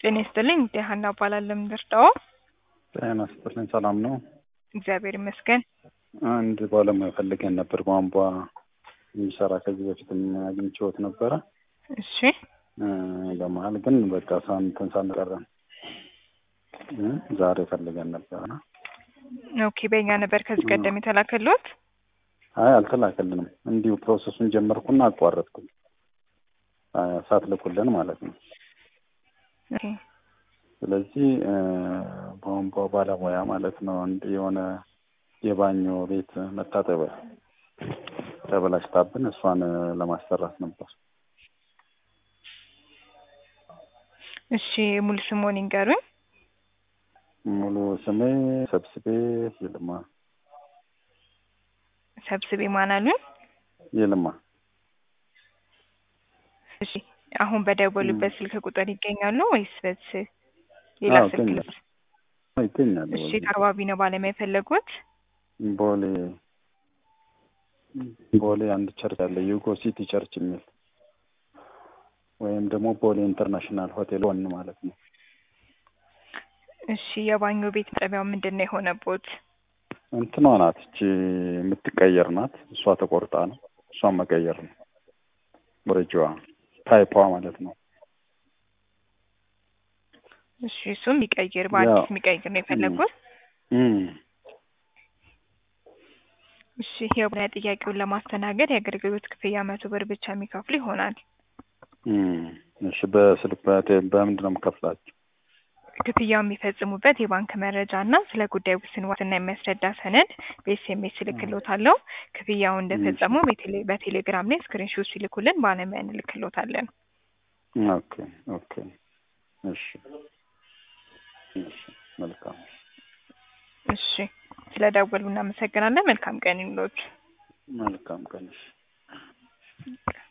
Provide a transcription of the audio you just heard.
ጤና ይስጥልኝ እንግዲህ ሀና እባላለሁ የምንረዳው ጤና ይስጥልኝ ሰላም ነው? እግዚአብሔር ይመስገን። አንድ ባለሙያ ፈልገን ነበር ቧንቧ የሚሰራ ከዚህ በፊትም አግኝቼዎት ነበረ። እሺ እ በመሀል ግን በቃ ሳንትን ሳንቀረን እ ዛሬ ፈልገን ነበረ። ኦኬ በእኛ ነበር ከዚህ ቀደም የተላከልዎት? አይ አልተላከልንም። እንዲሁ ፕሮሰሱን ጀመርኩና አቋረጥኩኝ። አ ሳትልኩልን ማለት ነው። ኦኬ ስለዚህ እ ቧንቧ ባለሙያ ማለት ነው። አንድ የሆነ የባኞ ቤት መታጠቢያ ተበላሽታብን እሷን ለማሰራት ነበር። እሺ ሙሉ ስምዎን ይንገሩኝ? ሙሉ ስሜ ሰብስቤ ይልማ ሰብስቤ ማን አሉኝ? ይልማ እሺ አሁን በደወሉበት ስልክ ቁጥር ይገኛሉ ወይስ በዚህ ሌላ አዎ፣ ስልክ? ይገኛል። ይገኛል። እሺ የት አካባቢ ነው ባለሙያ የፈለጉት? ቦሌ ቦሌ አንድ ቸርች አለ ዩጎ ሲቲ ቸርች የሚል ወይም ደግሞ ቦሌ ኢንተርናሽናል ሆቴል ወን ማለት ነው። እሺ የባኞ ቤት መጠቢያው ምንድን ነው የሆነቦት? እንትኗ ናት እቺ የምትቀየር ናት። እሷ ተቆርጣ ነው። እሷን መቀየር ነው። ወረጂዋ ታይፓ ማለት ነው። እሺ እሱም የሚቀይር በአዲስ ያው፣ የሚቀይር ነው የፈለጉት? እም እሺ የባለሙያ ጥያቄውን ለማስተናገድ የአገልግሎት ክፍያ መቶ ብር ብቻ የሚከፍሉ ይሆናል። እም እሺ በስልክ በቴ በምንድን ነው የምከፍላቸው? ክፍያው የሚፈጽሙበት የባንክ መረጃ እና ስለ ጉዳዩ ውስን ዋስትና የሚያስረዳ ሰነድ በኤስኤምኤስ እልክልዎታለሁ። ክፍያውን እንደፈጸሙ በቴሌ በቴሌግራም ላይ ስክሪንሾት ሲልኩልን ባለሙያ እንልክልዎታለን። ኦኬ ኦኬ እሺ እሺ መልካም እሺ ስለ ደወሉ እናመሰግናለን። መልካም ቀን ይሁንልዎት። መልካም ቀን እሺ